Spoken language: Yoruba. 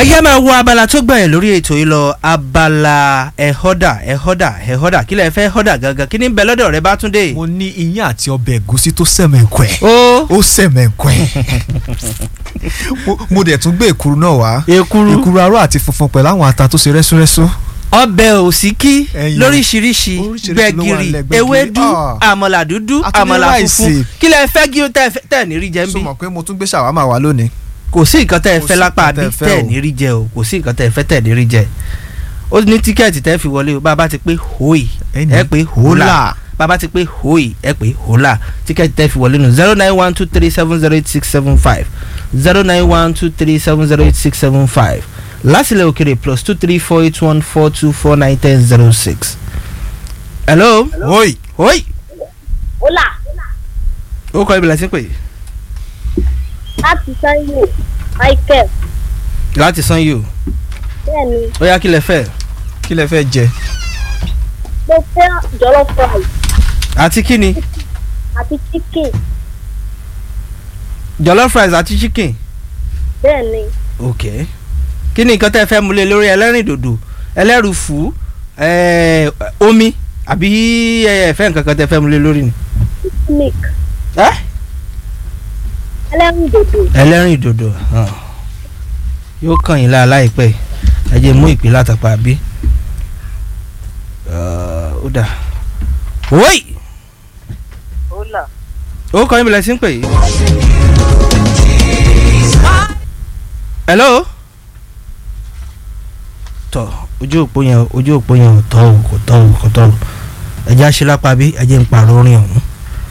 ẹyẹ máa wo abala tó gbẹ̀yìn lórí ètò yìí lọ abala ẹ̀họ́dà ẹ̀họ́dà ẹ̀họ́dà kí lẹ fẹ́ họ́dà gangan kí ni ń bẹ lọ́dọ̀ rẹ bá tún dé. mo ní iyán àti ọbẹ̀ ẹ̀gúsí tó sẹ̀mẹ̀ǹkọ̀ ẹ̀ ó ó sẹ̀mẹ̀ǹkọ̀ ẹ̀ Mo- mo dẹ̀ tún gbé èkuru náà wá ekuru èkuru aró àti funfun pẹ̀lú àwọn ata tó ṣe rẹ́súrẹ́sú. ọbẹ̀ òsíkí Ẹyin. lóríṣiríṣi Oríṣiríṣi gbẹ̀gìrì ló wà nílẹ̀, gbẹ̀gìrì, ewédú ah. àmàlà dúdú A tún ní àmàlà ráìsì. funfun kí lẹ fẹ́ kí ó tẹ̀ fẹ́- tẹ̀ ní rí jẹ ń so bí mọ̀ pé mo tún gbé ṣàwámà wá lónìí. kò sí nǹkan tẹ́ ẹ Kò fẹ́ sí lápá nǹkan bí tẹ́ ẹ fẹ́ tẹ́ ẹ o. ní rí jẹ o kò sí nǹkan tẹ́ ẹ fẹ́ tẹ́ ẹ ní rí jẹ ó ní tíkẹ́ẹ̀tì tẹ́ fi wọlé o bá a bá ti pé hóì Ẹni. ẹ pé hólà bá a bá ti pé hóì ẹ pé hólà tíkẹ́ẹ̀tì tẹ́ fi wọlé nù zero nine one two three seven zero eight six seven five zero nine one two three seven zero eight six seven five lásìlẹ̀ òkèrè plus two three four eight one four two four nine ten zero six. hello Oi. hóì Ọlá ó kọ́ ibi lẹ́sìn pé láti Sanyo Michael láti san yìí o bẹ́ẹ̀ni ó yá kí lẹ fẹ́ kí lẹ fẹ́ jẹ. mo fẹ́ jollof rice àti kí ni àti chicken jollof rice àti chicken. bẹ́ẹ̀ni ok kí ni nǹkan tẹ́ ẹ fẹ́ múlẹ̀ lórí ẹlẹ́rìndòdò ẹlẹ́rùfù ẹ̀ẹ́, omi àbí ẹ fẹ́ nǹkan kan tẹ́ ẹ fẹ́ múlẹ̀ lórí ni. milk ẹ́ ẹlẹ́rìndòdò ẹlẹ́rìndòdò hàn. yóò kàn yín láà láìpẹ́ ẹ jẹ́ mú ìpè látàpá bí. ó dà wọ́ì Ọlá ó kọ́ yín bẹ̀rẹ̀ sí ń pè yìí. hello. tọ ojú òpó yẹn ojú òpó yẹn ò tọ́ o kò tọ́ o kò tọ́ o ẹ̀jẹ̀ àṣẹ lápá bí ẹ̀jẹ̀ ń pààrọ̀ orin ọ̀hún.